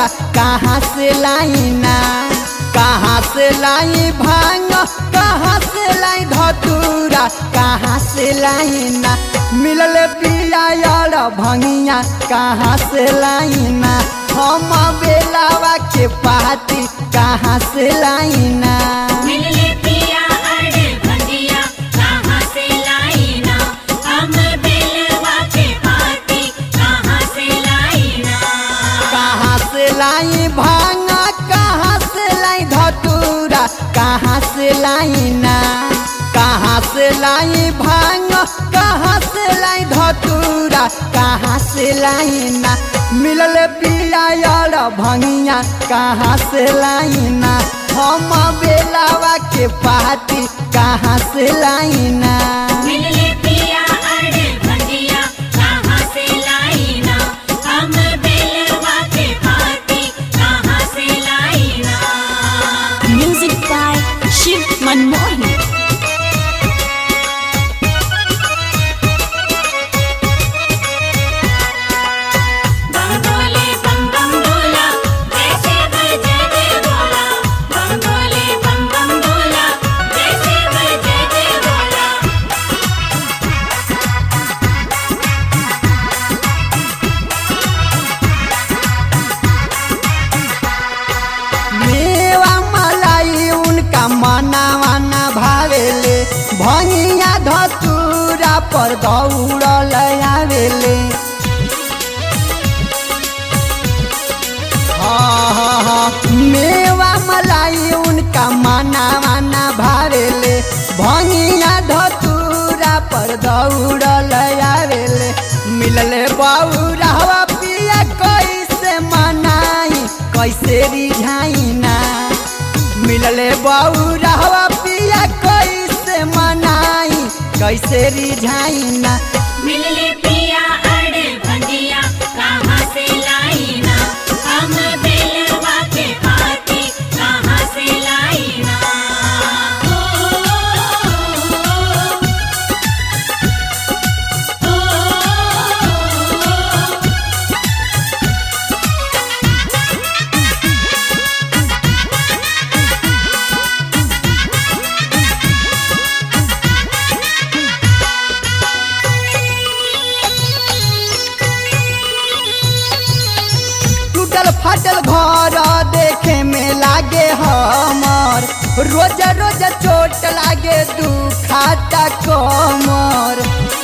कहाँ से लाइना कहाँ से लाई भांग कहाँ से लाई धतूरा कहाँ से लाइना मिलल पिया यार भंगिया कहाँ से लाइना हम बेलावा के पाती कहाँ से लाइना मिलले पिया अड़े भंगिया कहाँ से लाई ना हम बेलवा के पाती कहाँ से लाई ना कहाँ से लाई भांगा कहाँ से लाई धतूरा कहाँ से लाई ना कहाँ से लाई भांग कहाँ से लाई धतूरा कहाँ से लाई ना मिलल पिया यार भंगिया कहाँ से लाई ना हम बेलावा के पाती कहाँ से लाई ना मिलले पिया अड़े भंगिया कहाँ से लाई ना हम बेलवा के पाती कहाँ से लाई ना Music by Shiv Manmohan. बम बोले बम बम बोला जैसे बजे दे बोला बम बोले बम बम बोला जैसे बजे दे बोला मेवा मलाई उनका मना मना भावेले भंगिया धतूरा पर दौड़ल आवेले हाँ, हाँ, हाँ, मेवा मलाई उनका मना मना भावेले भंगिया धतूरा पर दौड़ल आवेले मिलले बौरा पिया कैसे मनाई कैसे रिझाई ना मिलले बौरा पिया कैसे मनाई कैसे रिझाई ना मिलले पिया अड़े भंगिया कहाँ से लाई ना हम बेलवा के पाती कहाँ से लाई ना टूटल फाटल घर देखे में लागे हमर रोज रोज चोट लागे दुखाता कमर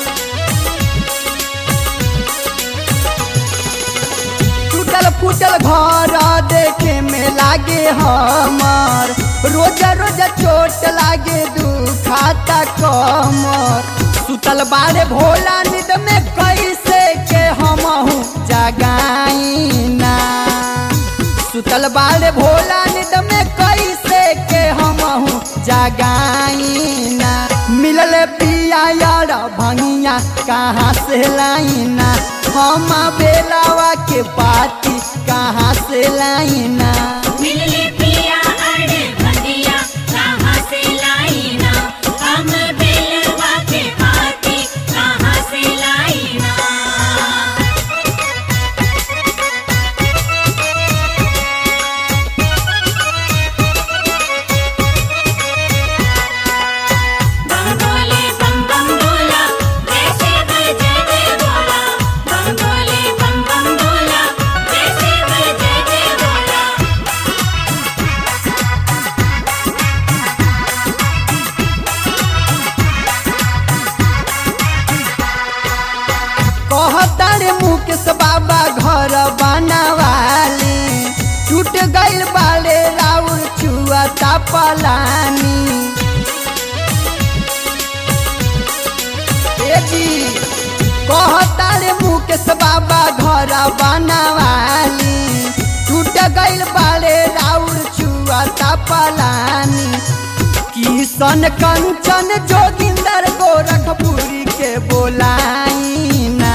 टूटल फूटल घर देखे में लागे हमर रोज रोज चोट लागे दुखाता कमर सुतल बारे भोला निद में कैसे के हमहू जगाई ना सुतल बारे भोला निद में कैसे के हमहू जगाई ना मिलल पिया यार भंगिया कहाँ से लाइना हम बेलावा के पाती कहाँ से लाइना मिलले पिया अड़े भंगिया कहाँ से लाई ना हम बेलवा के पाती कहाँ से लाई ना बम बोले बम बम बोला जैसे बजे दे बोला बम बोले बम बम बोला जैसे बजे दे बोला कहतारे मुकेश बाबा घर बनावाली टूट गइल बाले राउर चुआ पलानी ए जी कहतारे मुकेश बाबा घर बनावाली टूट गइल बाले राउर चुआ पलानी किशन कंचन जोगिंदर गोरखपुरी के बोलाई ना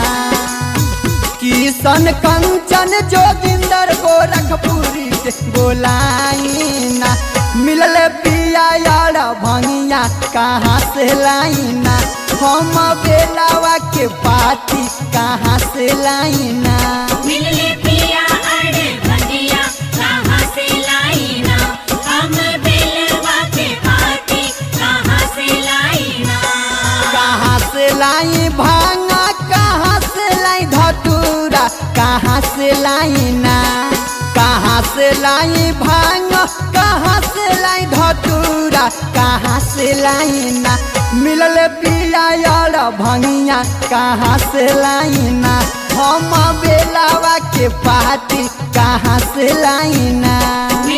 किशन कंचन जोगिंदर गोरखपुरी के बोलाई ना मिलल पिया यार भंगिया कहाँ से लाइना हम बेलावा के पाती कहाँ से लाइना मिलले पिया अड़े भंगिया लाइना कहाँ से लाई भांग कहाँ से लाई धतूरा कहाँ से लाइना मिलल पिया यार भंगिया कहाँ से लाइना हम बेलावा के पार्टी कहाँ से लाइना